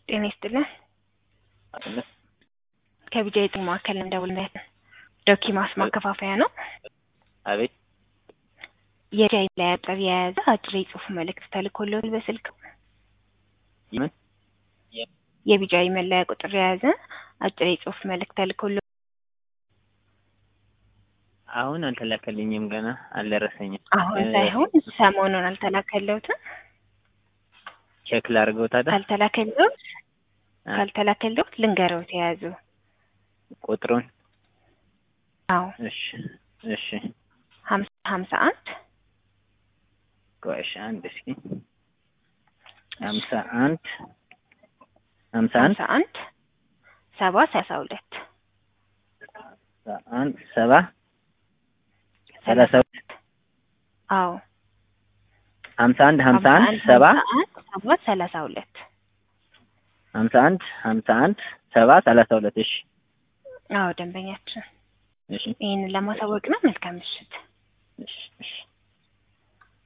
ጤና ይስጥልን። አይደለ? ከቢጃ የጤና ማዕከል እንደውልነት ዶኪማስ ማከፋፈያ ነው። አቤት የጃይ ላይ አጠር የያዘ አጭር የጽሁፍ መልእክት ተልኮልዎታል በስልክ ምን የቢጃይ መለያ ቁጥር የያዘ አጭር የጽሁፍ መልእክት ተልኮልዎታል። አሁን አልተላከልኝም፣ ገና አልደረሰኝም። አሁን እ- ሳይሆን ሰሞኑን አልተላከልዎትም። ቼክ ላድርገው ታዲያ ካልተላከልዎት አ- ካልተላከልዎት ልንገረዎት የያዙ ቁጥሩን። አዎ እሺ እሺ፣ ሀምሳ ሀምሳ አንድ ቆይ እሺ፣ አንድ እስኪ ሀምሳ አንድ ሀምሳ አንድ ሀምሳ አንድ ሰባ ሰላሳ ሁለት ሀምሳ አንድ ሰባ ሰላሳ ሁለት አዎ ሀምሳ አንድ ሀምሳ አንድ ሰባ ሰባ ሰላሳ ሁለት ሀምሳ አንድ ሀምሳ አንድ ሰባ ሰላሳ ሁለት እሺ አዎ ደንበኛችን እሺ ይህንን ለማሳወቅ ነው። መልካም ምሽት። እሺ እሺ